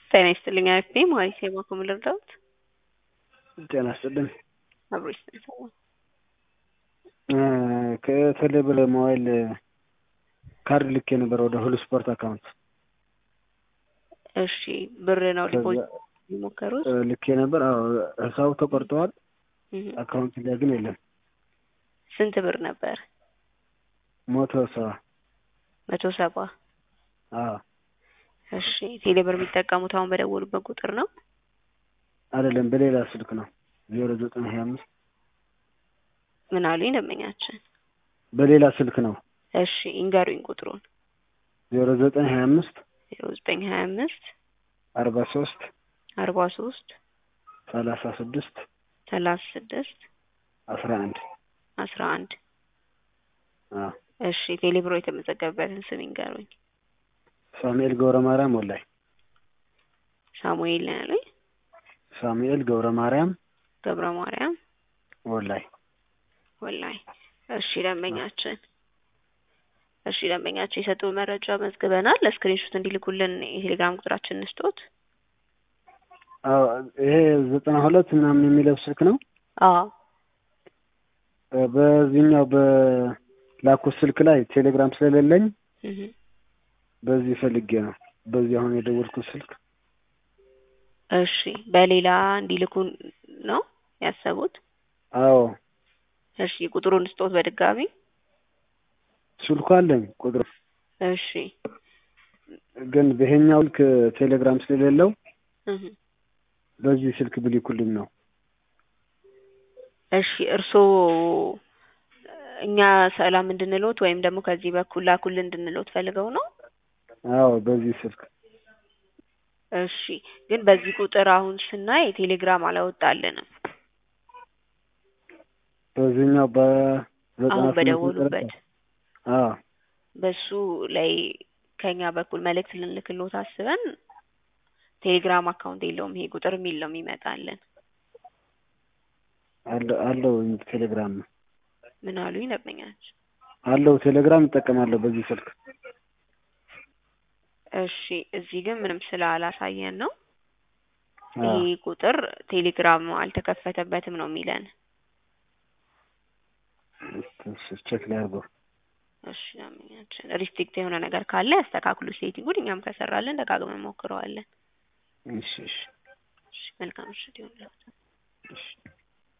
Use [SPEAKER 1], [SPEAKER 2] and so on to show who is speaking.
[SPEAKER 1] ጤና ይስጥልኝ አክቴ ማለት የባኮ ልርዳውት
[SPEAKER 2] ጤና ይስጥልኝ
[SPEAKER 1] አብሮ ይስጥልኝ
[SPEAKER 2] ከቴሌብር ሞባይል ካርድ ልኬ ነበር ወደ ሁሉ ስፖርት አካውንት
[SPEAKER 1] እሺ ብር ነው ዲፖዚት የሞከሩት
[SPEAKER 2] ልኬ ነበር አዎ ሂሳቡ ተቆርጠዋል አካውንት ላይ ግን የለም
[SPEAKER 1] ስንት ብር ነበር
[SPEAKER 2] መቶ ሰባ
[SPEAKER 1] መቶ ሰባ
[SPEAKER 2] አዎ
[SPEAKER 1] እሺ ቴሌብር የሚጠቀሙት አሁን በደወሉበት ቁጥር ነው
[SPEAKER 2] አይደለም በሌላ ስልክ ነው ዜሮ ዘጠኝ ሀያ አምስት
[SPEAKER 1] ምን አሉኝ ደንበኛችን
[SPEAKER 2] በሌላ ስልክ ነው
[SPEAKER 1] እሺ ይንገሩኝ ቁጥሩን
[SPEAKER 2] ዜሮ ዘጠኝ ሀያ አምስት
[SPEAKER 1] ዜሮ ዘጠኝ ሀያ አምስት
[SPEAKER 2] አርባ ሶስት
[SPEAKER 1] አርባ ሶስት
[SPEAKER 2] ሰላሳ ስድስት
[SPEAKER 1] ሰላሳ ስድስት
[SPEAKER 2] አስራ አንድ
[SPEAKER 1] አስራ አንድ
[SPEAKER 2] አዎ
[SPEAKER 1] እሺ ቴሌብሮ የተመዘገበበትን ስም ይንገሩኝ
[SPEAKER 2] ሳሙኤል ገብረ ማርያም ወላይ
[SPEAKER 1] ሳሙኤል ነው ያሉኝ
[SPEAKER 2] ሳሙኤል ገብረ ማርያም
[SPEAKER 1] ገብረ ማርያም
[SPEAKER 2] ወላይ
[SPEAKER 1] ወላይ እሺ ደንበኛችን እሺ ደንበኛችን የሰጡ መረጃ መዝግበናል ለስክሪንሾት እንዲልኩልን የቴሌግራም ቁጥራችን እንስጦት
[SPEAKER 2] አዎ ይሄ ዘጠና ሁለት ምናምን የሚለው ስልክ ነው
[SPEAKER 1] አዎ
[SPEAKER 2] በዚህኛው በላኩት ስልክ ላይ ቴሌግራም ስለሌለኝ
[SPEAKER 1] እህ
[SPEAKER 2] በዚህ ፈልጌ ነው በዚህ አሁን የደወልኩት ስልክ
[SPEAKER 1] እሺ በሌላ እንዲልኩን ነው ያሰቡት
[SPEAKER 2] አዎ
[SPEAKER 1] እሺ ቁጥሩን ስጦት በድጋሚ
[SPEAKER 2] ስልኩ አለኝ ቁጥሩ
[SPEAKER 1] እሺ
[SPEAKER 2] ግን በይሄኛው ስልክ ቴሌግራም ስለሌለው
[SPEAKER 1] እህ
[SPEAKER 2] በዚህ ስልክ ብሊኩልኝ ነው
[SPEAKER 1] እሺ እርስዎ እኛ ሰላም እንድንሎት ወይም ደግሞ ከዚህ በኩል ላኩልን እንድንሎት ፈልገው ነው
[SPEAKER 2] አዎ በዚህ ስልክ
[SPEAKER 1] እሺ ግን በዚህ ቁጥር አሁን ስናይ ቴሌግራም አላወጣልንም
[SPEAKER 2] በዚህኛው በዘጠና
[SPEAKER 1] አሁን
[SPEAKER 2] ስምንት
[SPEAKER 1] በደወሉበት
[SPEAKER 2] አዎ
[SPEAKER 1] በሱ ላይ ከኛ በኩል መልእክት ልንልክሎት አስበን ቴሌግራም አካውንት የለውም ይሄ ቁጥር የሚል ነው የሚመጣልን
[SPEAKER 2] አለው አለው ቴሌግራም
[SPEAKER 1] ምን አሉኝ ደንበኛችን
[SPEAKER 2] አለው ቴሌግራም እጠቀማለሁ በዚህ ስልክ
[SPEAKER 1] እሺ እዚህ ግን ምንም ስላላሳየን ነው
[SPEAKER 2] አዎ
[SPEAKER 1] ይሄ ቁጥር ቴሌግራም አልተከፈተበትም ነው የሚለን
[SPEAKER 2] ቼክ ላይ አድርገው
[SPEAKER 1] እሺ ደንበኛችን ሪስትሪክት የሆነ ነገር ካለ ያስተካክሉ ሴቲንጉን እኛም ከሰራለን ደጋግመን ሞክረዋለን
[SPEAKER 2] እሺ እሺ
[SPEAKER 1] እሺ መልካም ምሽት ይሁንልዎት
[SPEAKER 2] እሺ